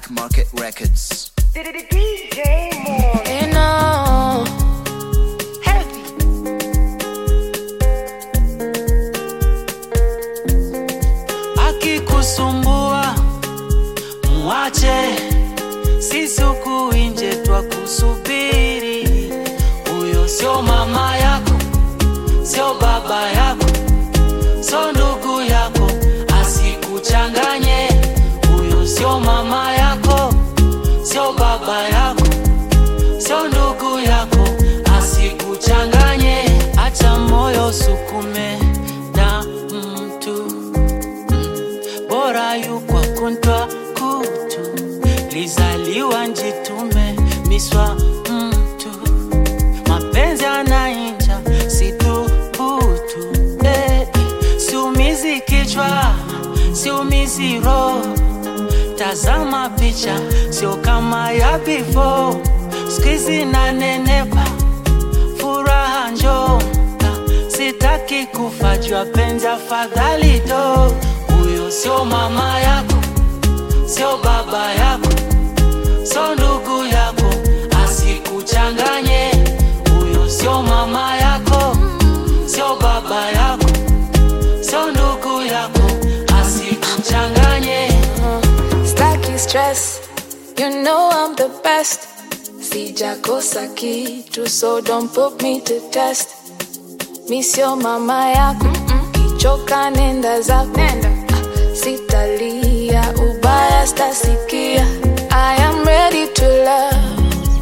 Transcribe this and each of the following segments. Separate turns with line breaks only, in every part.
Black Market Records.
DJ Moore.
You know,
Heavy.
akikusumbua muache, sisi huku nje twa kusubiri. Huyo sio mama yako, sio baba yako, sio ndugu yako, asikuchanganye. Huyo sio mama yako, sio baba yako, sio ndugu yako, asikuchanganye. Acha moyo sukume na mtu bora yuko kuntwa kutu lizaliwa njitume miswa mtu mapenzi anainja situbutu eh, siumizi kichwa siumizi roho tazama picha sio kama ya before skizi nanenepa furaha njoo sitaki kufa jua penzi afadhali do huyo sio mama yako sio baba yako sio ndugu yako asikuchanganye huyo sio mama yako sio baba yako sio ndugu yako asikuchanganye
staki stress. You know I'm the best. Sijakosa kitu, so don't put me to test. Mi sio mama yako, kichoka nenda zako. Ah, Sitalia, ubaya stasikia. I am ready to love.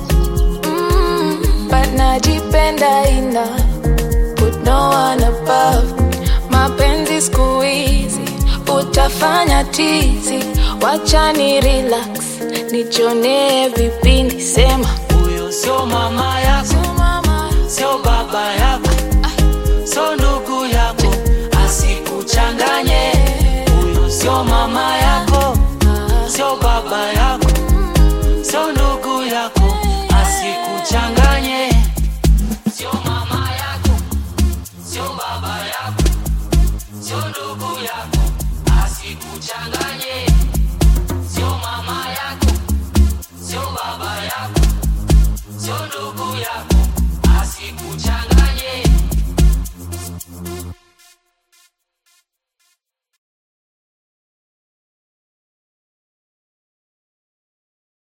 Mm, but najipenda enough. Put no one above. Mapenzi siku hizi utafanya tizi, wacha ni relax, nichonee vipindi, sema
huyo sio mama yako
"So mama,
sio baba yako